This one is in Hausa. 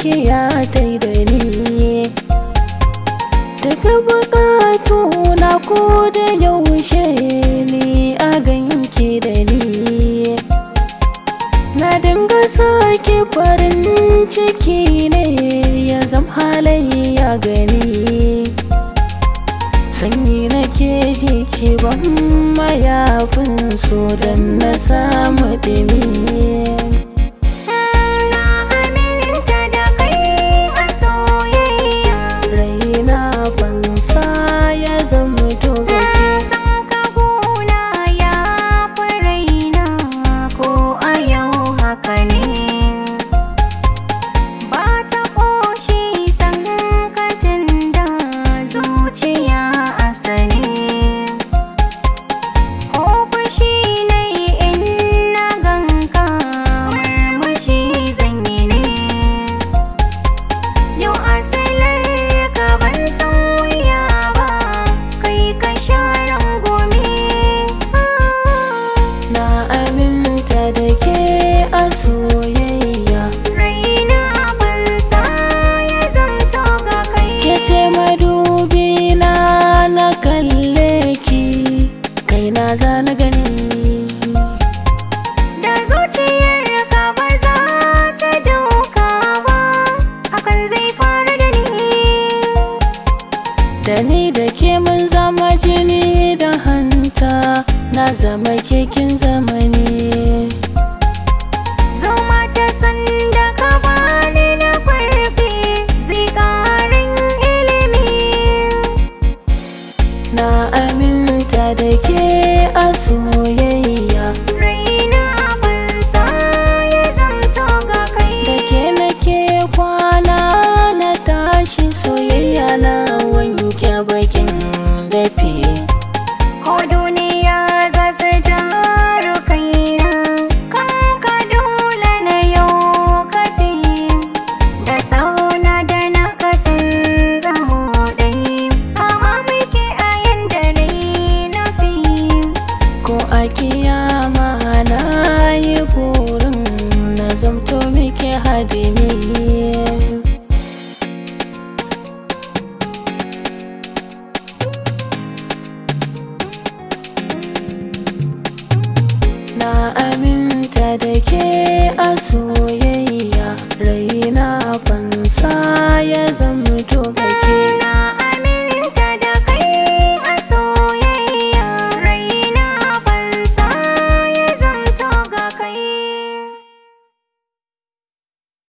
gaskiya ta yi da ni daga bukatu na ko da yaushe ni a ganki da ni na dinga sake farin ciki ne ya zam halayya gani sanyi na ke jiki ban mayafin so don na samu ɗimi Na aminta da kai a soyayya raina bansa ya zama Na togace san ka gona ya fi raina ko a yau haka ne Ba ta ƙoshi san ka tunda zuciya a sane Ko fushi na yi in na ganka murmushi zan yi ne Yau asalar ka ban sauya ba kai ka sharan gome na aminta da ke a soyayya Raina ban sa ya zamto ga kai ke ce madubi na na kalle ki kai na za na gani Da zuciyar ka ba za ta dauka ba Hakan zai faru da ni da ni da ke mun zama jini da hanta na zama kekin zamani Zoma ta sanda ka bani na farfe zai ƙarin ilimi na aminta da ke a soyayya Raina ban sa ya zamto ga kai da ke nake kwana na tashi soyayya na wanke bakin dafi Ko duniya za su jaru kaina kan ka dole na yau kafi da sauna da na kasan zamo ɗai kama muke a yanda na yi nufi ko a kiyama na yi burin na zamto miki hadimi na aminta da ke a